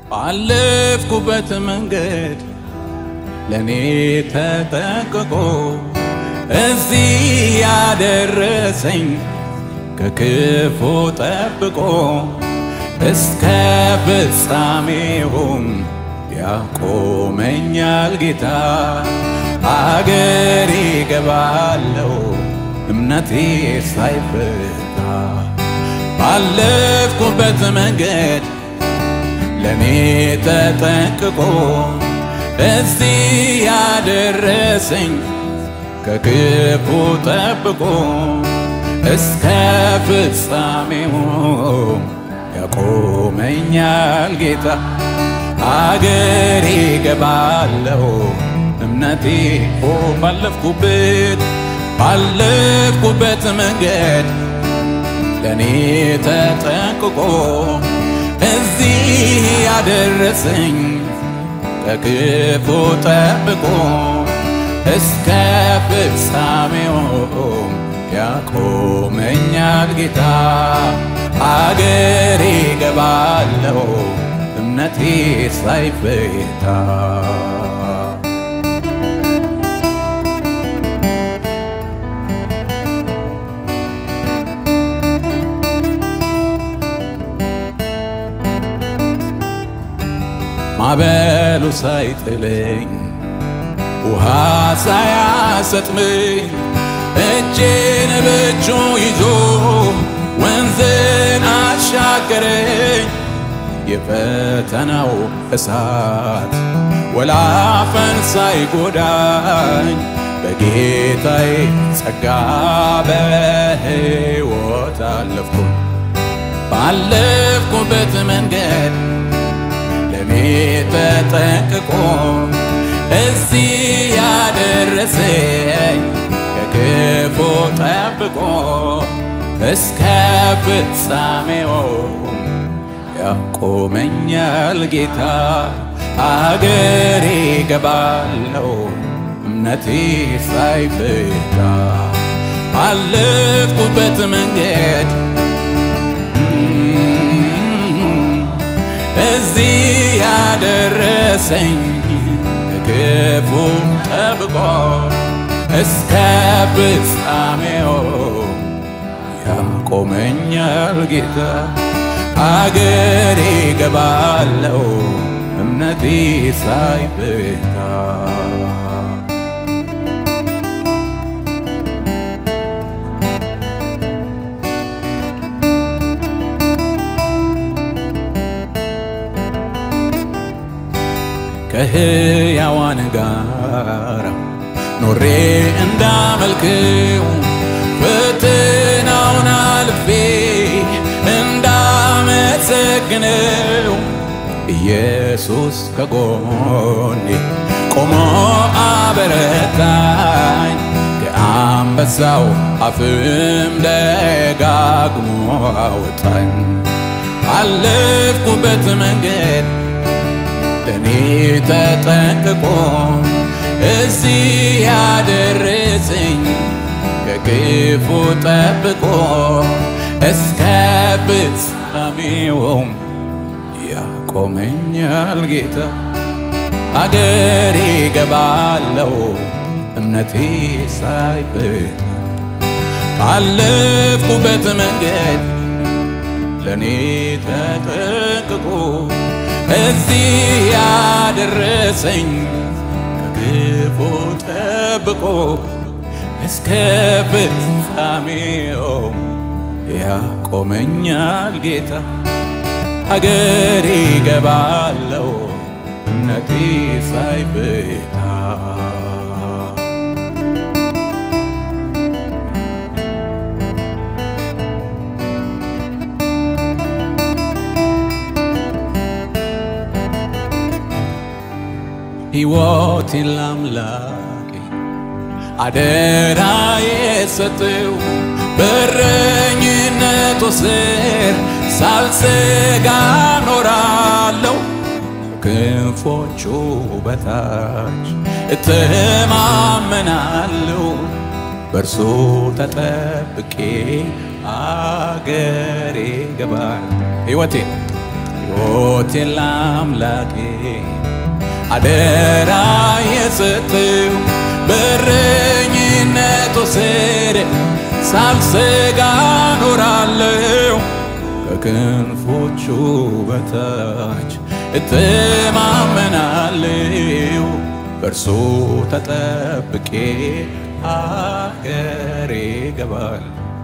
ባለፍኩበት መንገድ ለእኔ ተጠንቅቆ እዚህ ያደረሰኝ ከክፉ ጠብቆ እስከ ፍጻሜውም ያቆመኛል ጌታ። አገሬ ገባለው እምነቴ ሳይፈታ ባለፍኩበት መንገድ ለእኔ ተጠንቅቆ እዚህ ያደረሰኝ ከክፉ ጠብቆ እስከ ፍጻሜው ያቆመኛል ጌታ። አገሬ ገባለው እምነቴ ኦ ባለፍኩበት ባለፍኩበት መንገድ ለእኔ ተጠንቅቆ እዚህ ያደረሰኝ ከክፉ ጠብቆ እስከ ፍጻሜው ያቆመኛል ጌታ። አገሬ ገባለው እምነቴ ሳይፈታ ማዕበሉ ሳይጥለኝ ውሃ ሳያሰጥመኝ እጄን በእጁ ይዞ ወንዝን አሻገረኝ። የፈተናው እሳት ወላፈን ሳይጎዳኝ በጌታዬ ጸጋ በሕይወት አለፍኩ። ባለፍኩበት መንገድ ለእኔ ተጠንቅቆ እዚህ ያደረሰኝ ከክፉ ጠብቆ እስከ ፍጻሜው ያቆመኛል ጌታ። አገሬ ገባለው እምነቴ ሳይፈታ ባለፍኩበት መንገድ እዚህ ያደረሰኝ ከክፉ ጠብቆ እስከ ፍጻሜው ያቆመኛል ጌታ። አገሬ ገባለው እምነቴ ሳይፈታ ከሕያዋን ጋር ኖሬ እንዳመልክው ፈተናውን አልፌ እንዳመሰግነው ኢየሱስ ከጎኔ ቆሞ አበረታኝ። ከአንበሳው አፍም ደጋግሞ አወጣኝ። ባለፍኩበት መንገድ ለእኔ ተጠንቅቆ እዚህ ያደረሰኝ ከክፉ ጠብቆ እስከ ፍጻሜውም ያቆመኛል ጌታ። አገሬ ገባለው እምነቴ ሳይፈታ ባለፍኩበት መንገድ ለእኔ ተጠንቅቆ እዚህ ያደረሰኝ ከክፉ ጠብቆ እስከ ፍጻሜው ያቆመኛል ጌታ። ሀገሬ ገባለው እምነቴ ሳይፈታ ሕይወቴን ላምላኬ አደራ የሰጠው በረኝነቱ ስር ሳልሰጋ ኖራለሁ። ክንፎቹ በታች እተማመናለሁ። በእርሱ ተጠብቄ አገሬ ገባል ሕይወቴን ሕይወቴን ለአምላኬ አደራ የሰጠው በረኝነት ወሰደ ሳልሰጋ ኖራለሁ ከክንፎቹ በታች እተማመናለሁ በእርሱ ተጠብቄ አገሬ ገባል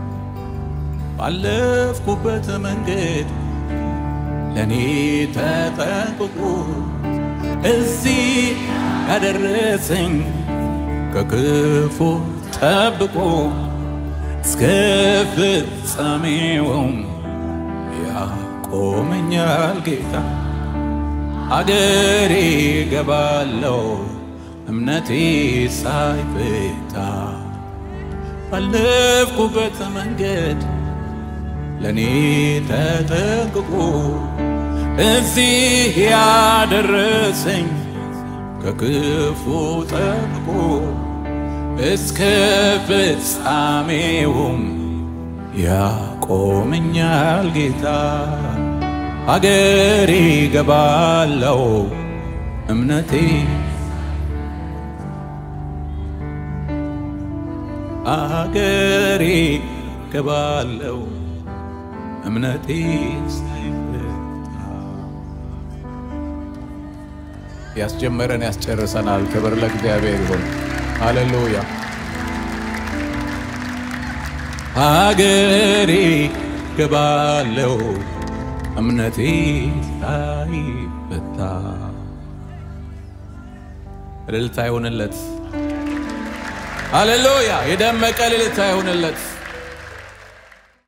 ባለፍኩበት መንገድ ለእኔ ተጠንቅቆ እዚህ ያደረሰኝ ከክፉ ጠብቆ እስከ ፍጻሜውም ያቆመኛል ጌታ። አገሬ ገባለው እምነቴ ሳይፈታ ባለፍኩበት መንገድ ለእኔ ተጠንቅቆ እዚህ ያደረሰኝ ከክፉ ጠብቆ እስከ ፍጻሜውም ያቆመኛል ጌታ። አገሬ ገባለው እምነቴ አገሬ ገባለው እምነቴ ሳይፈታ ያስጀመረን ያስጨርሰናል። ክብር ለእግዚአብሔር ይሁን። ሃሌሉያ። ሀገሬ ገባለው እምነቴ ሳይፈታ። እልልታ ይሁንለት። ሃሌሉያ። የደመቀ እልልታ ይሁንለት።